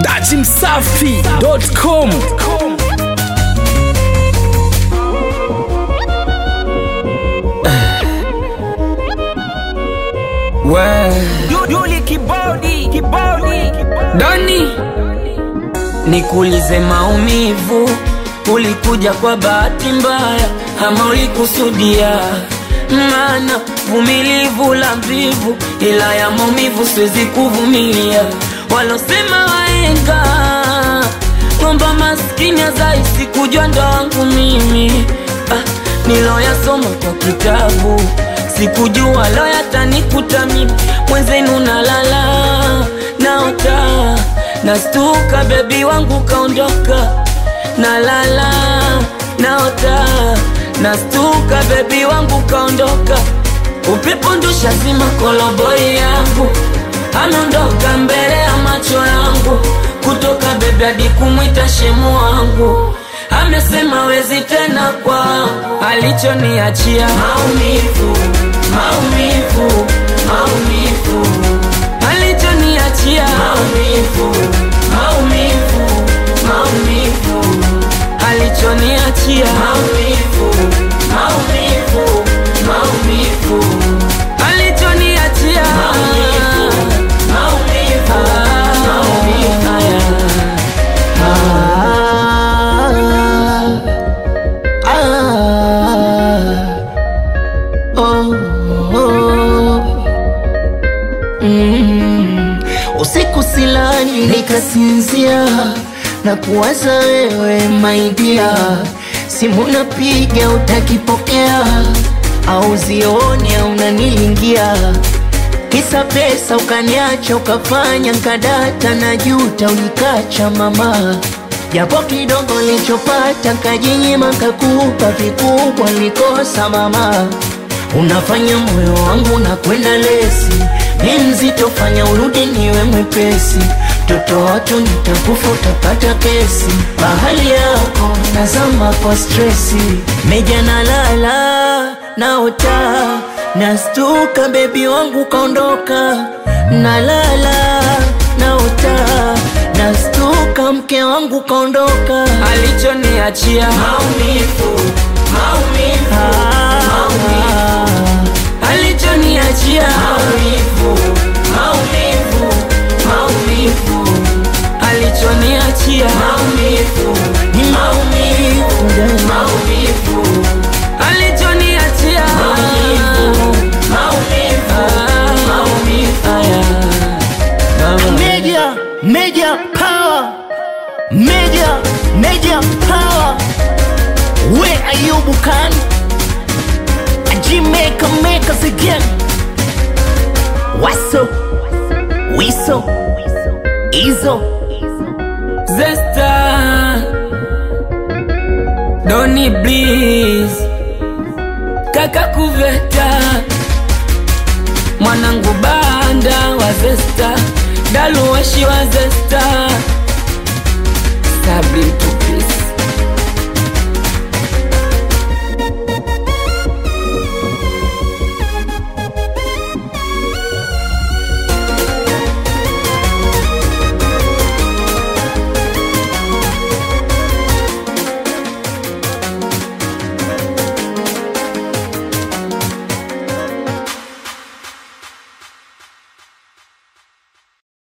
dachimsafi.com Duli kibodi kibodi Doni, nikuulize maumivu, ulikuja kwa bahati mbaya ama ulikusudia? Maana vumilivu la mvivu, ila ya maumivu siwezi kuvumilia. Walosema waenga kwamba maskini azaisi kujua ndo wangu mimi ah, niloyasoma kwa kitabu sikujua lo yatanikuta mimi mwenzenu nalala naota nastuka bebi wangu kaondoka nalala naota nastuka bebi wangu kaondoka upepo ndusha zima koloboi yangu ameondoka mbele ya macho yangu kutoka bebi hadi kumwita shemu wangu amesema wezi tena kwangu alichoniachia maumivu maumivu maumivu alichoniachia maumivu maumivu maumivu alichoniachia maumivu maumivu maumivu alichoniachia maumivu maumivu maumivu Usiku silali nikasinzia na kuwaza wewe maidia, simu napiga utakipokea, au zioni au unanilingia, kisa pesa ukaniacha ukafanya nkadata na juta ulikacha mama, japo kidogo nilichopata kajinyima kakupa vikubwa nilikosa mama Unafanya moyo wangu na kwenda lesi, ni mzito, fanya urudi niwe mwepesi. Mtoto watu nitakufa, utapata kesi. Bahali yako nazama kwa stresi, meja nalala naota, nastuka, bebi wangu kaondoka. Nalala naota, nastuka, mke wangu kaondoka. alichoniachia maumivu maumivu maumivu alichoniachia maumivu maumivu maumivu alichoniachia maumivu maumivu maumivu alichoniachia maumivu maumivu maumivu Media, media power, media, media power. Where are you, Bukan? Jamaica make us again. What's up? Wiso, Izo. Zesta Doni Bliss Kaka Kuveta Mwanangu Banda wa Zesta Daluweshi wa Zesta Sabri